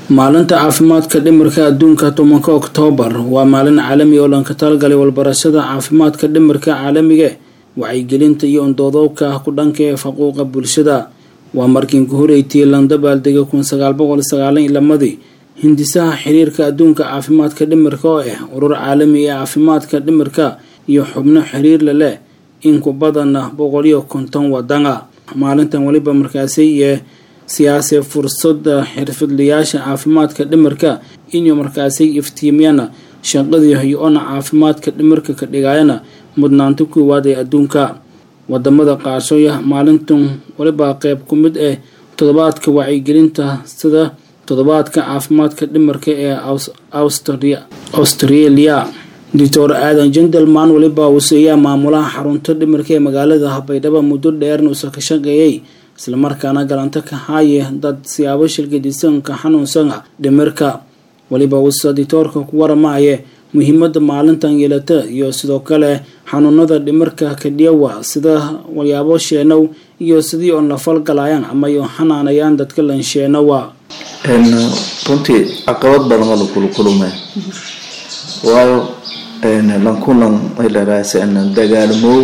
maalinta caafimaadka dhimirka adduunka tobanka oktoobar waa maalin caalami oo lanka talagalay walbarashada caafimaadka dhimirka caalamiga wacyigelinta iyo undoodobka ku dhanka ee faquuqa bulshada waa markiin ku horeytiyey landabaaldega kun sagaal boqol sagaalan iyo lamadii hindisaha xiriirka adduunka caafimaadka dhimirka oo ah urur caalami ee caafimaadka dhimirka iyo xubno xiriirla leh in ku badana boqol iyo konton wadana maalintan weliba markaasi iyo siyaasee fursada xirfadlayaasha caafimaadka dhimirka inuu markaasi iftiimiyana shaqadii hay-ona caafimaadka dhimirka ka dhigayana mudnaanta koowaad ee adduunka wadamada qaarshooya maalintan weliba qeyb ku mid ah toddobaadka wacyigelinta sida toddobaadka caafimaadka dhimirka ee australia doctor aadan jendelman weliba wuseeyaa maamulaha xarunta dhimirka ee magaalada baydhabo muddo dheerna uusa ka shaqeeyey islamarkaana galanto ka haaye dad siyaabo shilgadisanka xanuunsana dhimirka weliba wusa ditoorka ku waramaye muhiimada maalintan yeelata iyo sidoo kale xanuunada dhimirka kadhiyawa sida walyaabo sheenow iyo sidii oon la falgalayaan ama yo xanaanayaan dadka lansheenawa runtii caqabad badan waa lakula kulmay waayo lankulan maylaraasa dagaalmow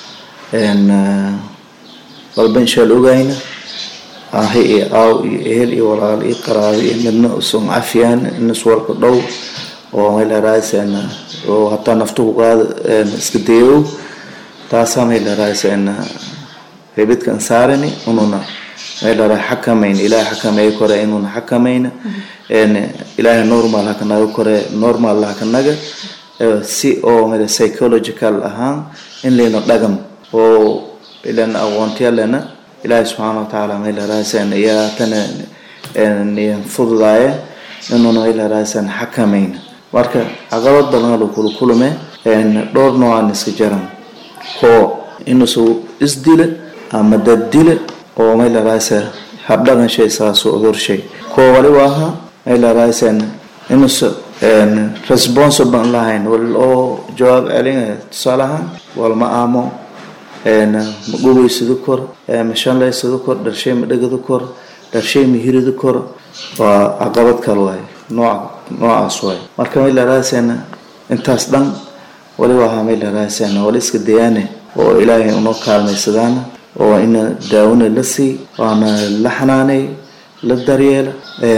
walba inshaal ogayna ahi iyo aaw iyo ehel iyo walaal iyo qaraabo iyo midna usan cafiyaan iniswalka dhow oo maylaraasa oo hataa nafta ku qaada iska dayow taasaa maylaraasa rebidkan saarani ununa maylara xakamayn ilaahay xakameeya kore inuuna xakamayna ilaahay normal hakanaga kore normal hakanaga si oo mala psychological ahaan in layna dhagam oo ilan aqoontiyalena ilaahay subxaana watacaala maylaraasan ayaa tana niyan fududaaya inuuna maylaraasan xakamayna marka caqabad badan lakula kulme dhowr noocaan iska jaran koo inuusu isdila ama daddila oo maylaraasa habdhaqan shay saaso odorshay koo waliba ahaa maylaraasaan inuusa responsible lahayn wal oo jawaab celinaya tusaale ahaan walma aamo ma gubaysado kor ma shanlaysado kor dharshay ma dhegado kor dharshay ma hirado kor waa caqabad kale waay nooc noocaas waay marka maylaraasaan intaas dhan waliba ahaa maylaraasaan wala iska dayaane oo ilaahay unoo kaalmaysadaana oo ina daawona la sii waana la xanaanay la daryeela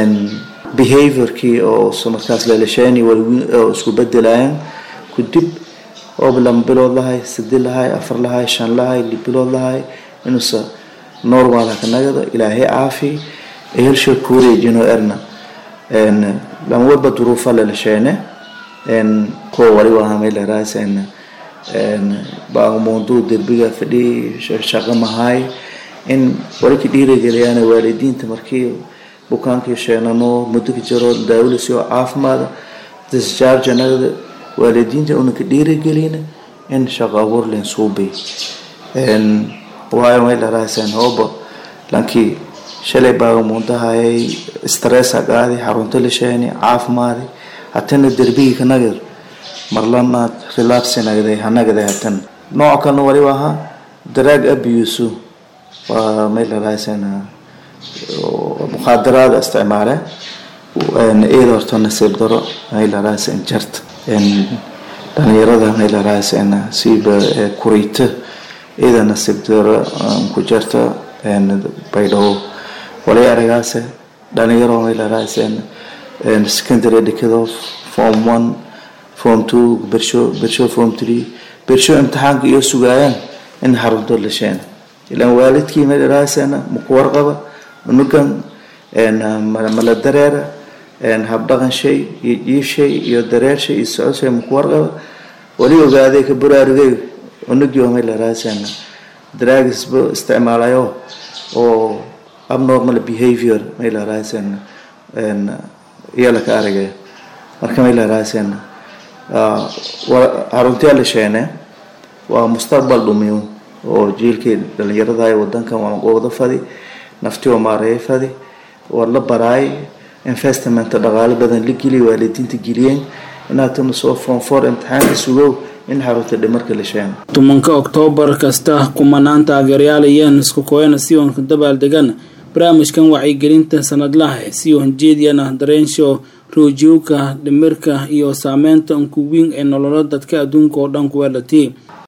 behaviorkii oo markaas leelasheen oo isku bedelayan kudib ooba lama bilood lahay sadi lahay afar lahay shan lahay li bilood lahay inuusa normal hakanagada ilaahay caafi ehelsha kuwareejino erna lama walba duruufa leelasheene kuwa waliba ahamaylaraaas baamunduu derbiga fadhi shaqo mahay in walaki dhiirageliyaan waalidiinta markii bukaankii sheenano muddo ka jiro daawilasi oo caafimaada discharge anagada waalidiinta una ka dhiiragelina in shaqo abuur leen suubay waayo maylaraasaan hooba lankii shalay baagamuundahayay stressa qaaday xarunta la sheeni caafimaadi hatana derbigii ka nagar marlanaad relapsinagday hanagday hatan nooc kalena waliba ahaa daraag abuse waa maylaraasaan mukhaadaraada isticmaale iyada horta nasiib daro maylaraasaan jarta dhalinyarada maylaraasaan siiba kureyta iyada nasiib daro ku jarta baydhabo walay aragaase dhalinyaro maylaraasaan secondary dhikado form one form two bersho bersho form three bersho imtixaanka iyo sugaayaan in xarunto la sheena ilaan waalidkii maydharaasana maku warqaba unugan mala dareera habdhaqan shay iyo jiif shay iyo dareer shay iyo socod shay maku warqaba wali ogaaday ka baraarugay unugii oo maydharaasana dragisba isticmaalayo oo abnormal behavior maydharaasana iyala ka aragaya marka maydharaasana xaruntiyaa la sheene waa mustaqbal dhumiyo oo jiilkii dhalinyarada wadankan waamaqooda fadi nafti oo maareeya fadi waa la baraay investmenta dhaqaalo badan la geliya waalidiinta geliyeen inaatana soo foonfoor imtixaanka sugow in xarunta dhimarka la sheeno tobanka oktoobar kasta kumanaan taageerayaal iyo niska kooyana siwanka dabaaldegan barnaamijkan wacyigelinta sanadlaha si hanjeediyana dareensho roojiyowka dhimirka iyo saameynta unkuwiin ee nololo dadka adduunka oo dhan kuweelati